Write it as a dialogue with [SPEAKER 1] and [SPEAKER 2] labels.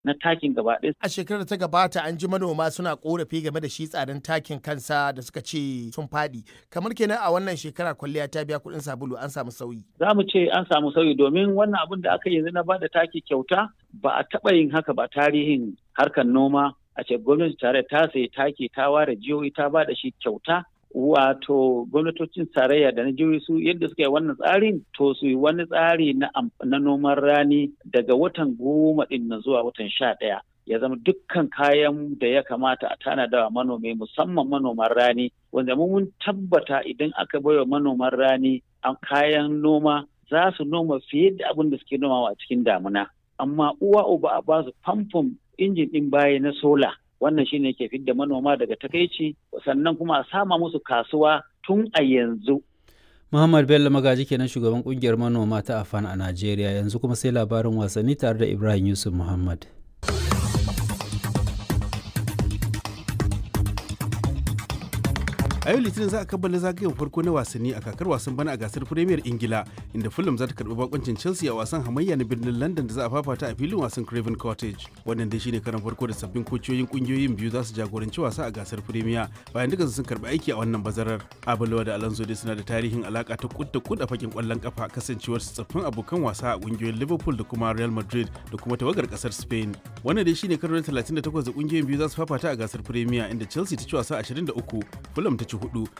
[SPEAKER 1] na takin gaba ɗaya.
[SPEAKER 2] A shekarar ta gabata an ji manoma suna korafi game da shi tsadan takin kansa da suka ce sun faɗi. Kamar kenan a wannan shekara kwalliya ta biya kuɗin sabulu an samu sauyi.
[SPEAKER 1] Za mu ce an samu sauyi domin wannan abin da aka yi yanzu na bada taki kyauta ba a taɓa yin haka ba tarihin harkar noma a ce gwamnati tare ta sayi taki ta ware jihohi ta ba da shi kyauta wato gwamnatocin tarayya da na jihohi su yadda suka yi wannan tsarin to su yi wani tsari na, na noman rani daga watan goma ɗin na zuwa watan sha ɗaya ya zama dukkan kayan da ya kamata a tanada wa manomi musamman manoman rani wanda mun tabbata idan aka baiwa manoman rani a kayan noma za su noma fiye da abin da suke nomawa a cikin damuna amma uwa uba a ba su famfon injin ɗin baya na sola wannan shine ke fidda manoma daga takaici sannan kuma a sama musu kasuwa tun a yanzu
[SPEAKER 3] Muhammad Bello Magaji kenan shugaban kungiyar manoma ta Afan a Najeriya yanzu kuma sai labarin wasanni tare da Ibrahim Yusuf Muhammad.
[SPEAKER 4] a yau litinin za a kammala zagayen farko na wasanni a kakar wasan bana a gasar premier ingila inda fulham za ta karbi bakoncin chelsea a wasan hamayya na birnin london da za a fafata a filin wasan craven cottage wannan dai shine karan farko da sabbin kociyoyin kungiyoyin biyu za su jagoranci wasa a gasar premier bayan duka sun karbi aiki a wannan bazarar abulawa da alonso dai suna da tarihin alaka ta kud da kud a fakin kwallon kafa kasancewar su tsaffin abokan wasa a kungiyoyin liverpool da kuma real madrid da kuma tawagar kasar spain wannan dai shine karo na 38 da kungiyoyin biyu za su fafata a gasar premier inda chelsea ta ci wasa 23 fulham ta ci hudu